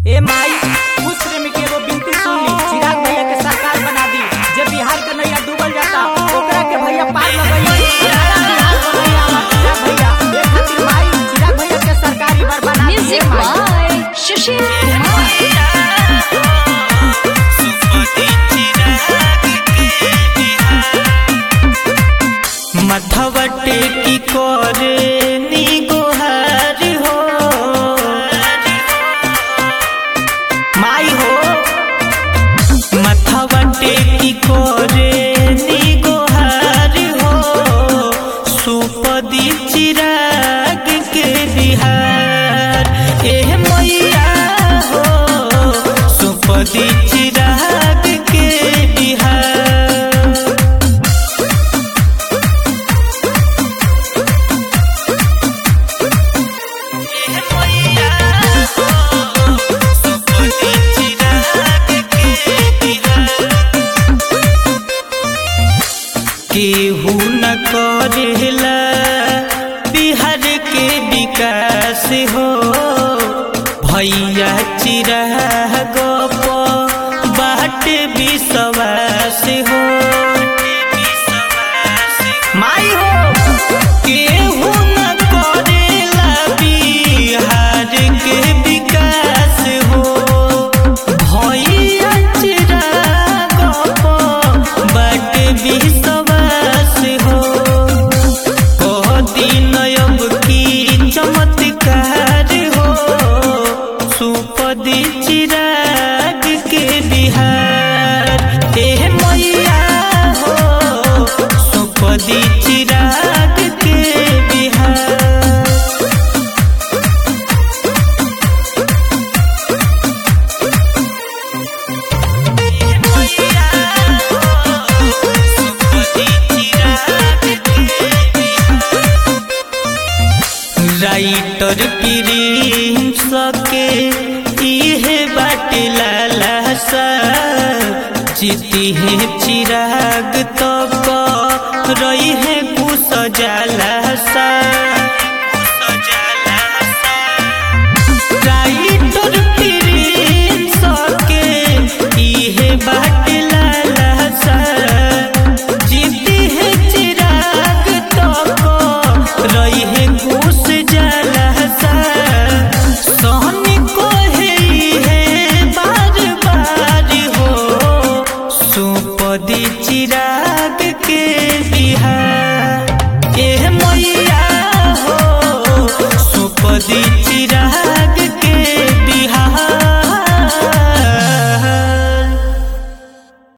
ए माई उस प्रेमी के एगो बिनती सुन ली चिराग भैया के सरकार बना दी जे बिहार के नैया डूबल जाता ओकरा के भैया पार लगई सारा बिहार बनैया हमार चिराग भैया ए खातिर माई चिराग भैया के सरकार ई बार बना दी ए Music Mai by Sushil Kumar. मथवटे की कोरे नी गोहार हो माई हो मथवटे की कोरे नी गोहार हो सुपदी चिराग के बिहार एह मैया हो सुपदी चिराग के बिहार केहू न करेला बिहार के विकास हो भैया चिराग बाट विश्वास हो माई हो केहू न करेला बिहार के विकास हो भैया चिराग बाट विश्वास हो दिन अब की चमत्कार हो सुपदी चिराग के बिहार एह मैया हो सुपदी चिराग के बिहार राइटर प्रिंस के इहे बाट लाला सा जीती है चिराग तो